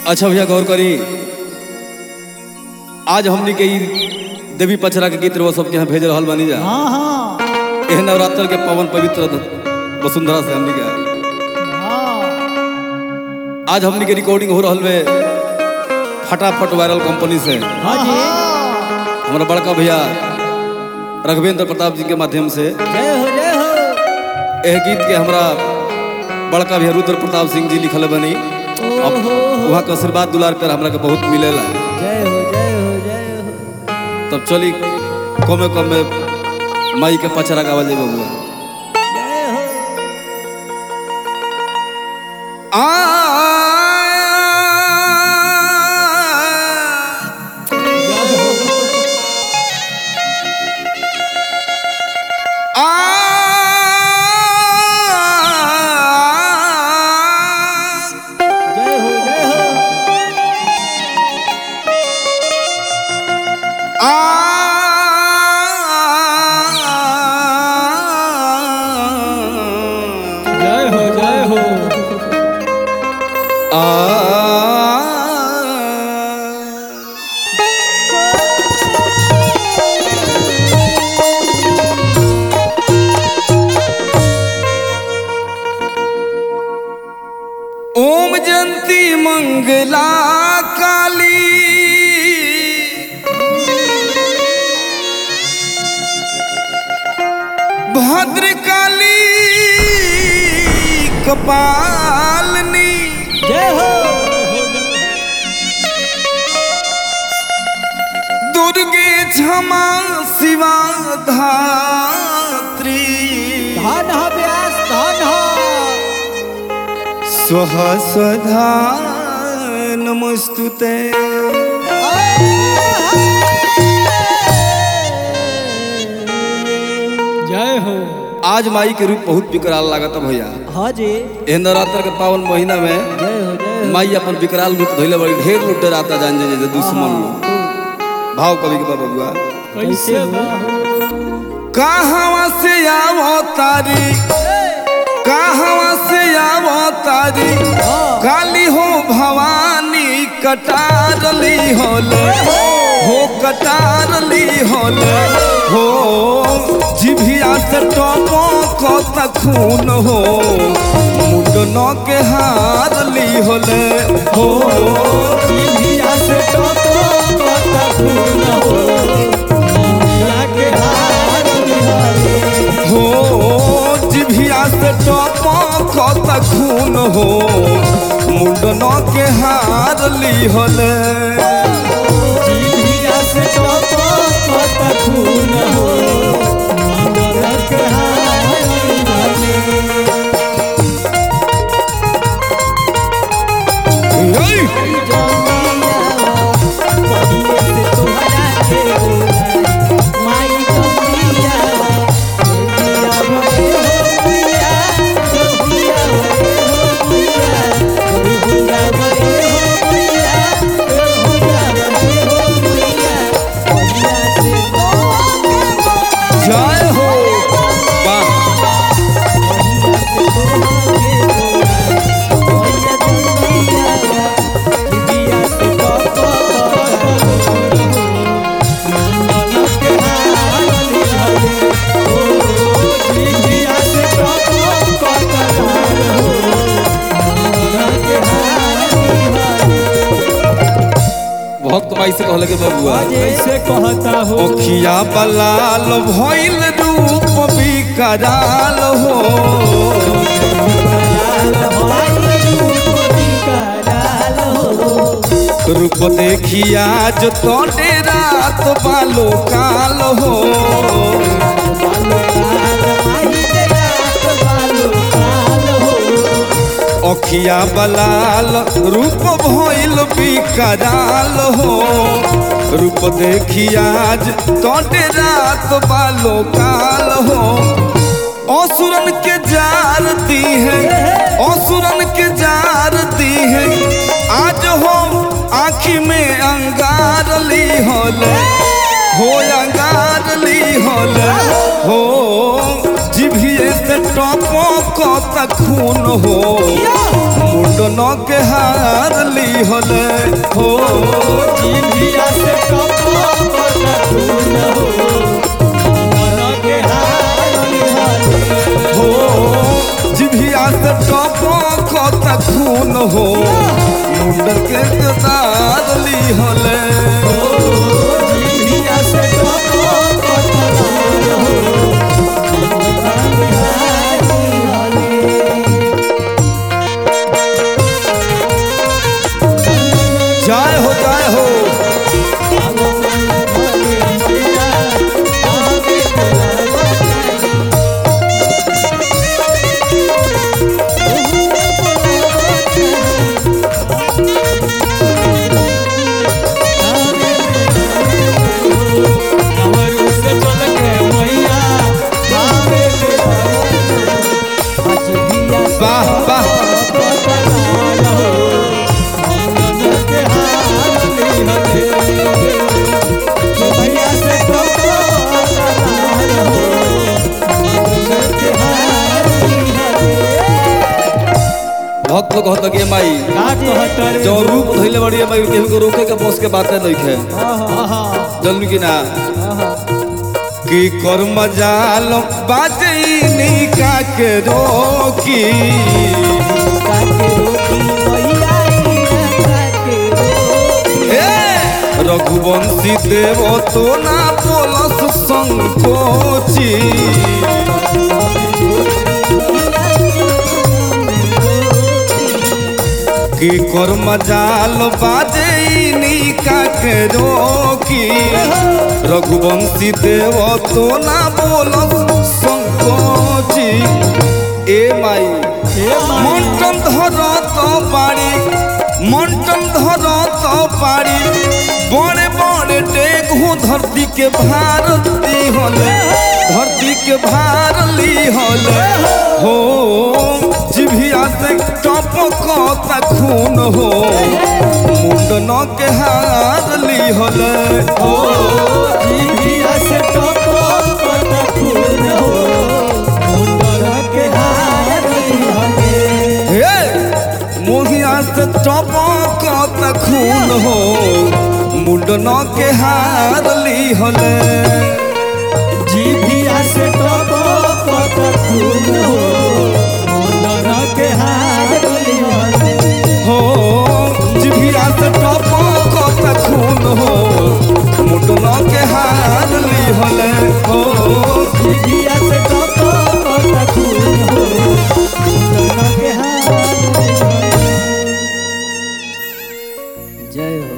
अच्छा भैया गौर करी आज हमनी के ई देवी पचरा के गीत रहो सबके यहाँ भेज रहल बानी जा हाँ हाँ एह नवरात्र के पवन पवित्र वसुंधरा से हमनी के हाँ आज हमनी के रिकॉर्डिंग हो रहल बे फटाफट वायरल कंपनी से हाँ जी हमारा बड़का भैया रघवेंद्र प्रताप जी के माध्यम से जय हो जय हो एह गीत के हमरा बड़का भैया रुद्र प्रताप सिंह जी लिखल बनी अब ओहो वहाँ के आशीर्वाद दुलार पर हमरा के बहुत मिलेला जय हो जय हो जय हो तब चली कमे कमे माई के पचरा गावल जाए बबुआ जय हो जय हो जय हो जय हो जय हो जय हो ओम जंती मंगला काली भद्रकाली कपालनी जय हो दुर्गे क्षमा शिवा धात्री धन हो व्यास धन हो स्वः स्वधा नमस्तुते जय हो आज माई के रूप बहुत विकराल लागत भैया हाँ जी एह नवरात्र के पावन महीना में जय हो जय हो माई अपन विकराल रूप धोइले बड़ी ढेर लूट डराता जान जाए जे दुश्मन लोग भाव कवि के बाबा बुआ कैसे हो कहवा से आवो तारी कहवा से आवो तारी काली हो भवानी कटारली होले हो कटारली होले हो जिभिया से टोपो को खून हो मुंडनो के हारली होले हो जिभिया से टोको कोता खून हो मुंडा के हार बिहारी हो जिभिया से टोपो कत खून हो मुंडनो के हार ली होले जिभिया से टोको कोता खून हो मुंडा के हार बिहारी ऐ! जय हो वाह भक्त माई से कहले के बबुआ कैसे कहता हो ओखिया बलाल भइल रूप विकराल हो रूप देखिया जो तोड़े रात बालो काल हो ओखिया बलाल रूप भइल विकराल हो रूप देखिया आज तोड़े रात बालो काल हो असुरन के जार दी है असुरन के जार दी है आज हो आँखी में अंगार ली होले हो अंगार ली होले हो जिभिए से टपो को खून हो मुंड मुंडन के हार ली हले हो जिभिया से टपकत खून हो मुंडन के हार लिहले हो जिभिया से टपकत खून हो मुंडन के हार ली हले जिभिया से टपकत खून हो मुंडन के हार लिहले जय हो जय हो वाह वाह भैया से भक्त लोग कहता कि माई का जो रूप धैले बड़ी माई केहू को रोके के बस के बातें नहीं खे जल्दी की ना कि कर्म जाल बाजनी का के रोकी ए रघुवंशी देव तो ना बोलस संकोची कि कर्म जाल बाजनी का के रोकी रघुवंशी देव तो ना बोलस संकोची ए माई মন্টন ধরত পারি মন্টন ধরত পারি বড়ে বড়ে টেঘু ধরती के भारती হলে धरती के भारली হলে हो जिभिया से टपकता खून हो मुंडन के हारली हले हो हे मोहिया से टपकता खून हो मुंडन के हारली हले जीभिया से टपकत खून हो मुंडन के हार लिहले हो जिभिया से टपकता खून हो मुंडन के हारली हले हो जीभिया से टपकत खून हो मुंडन के हार लिहले जय हो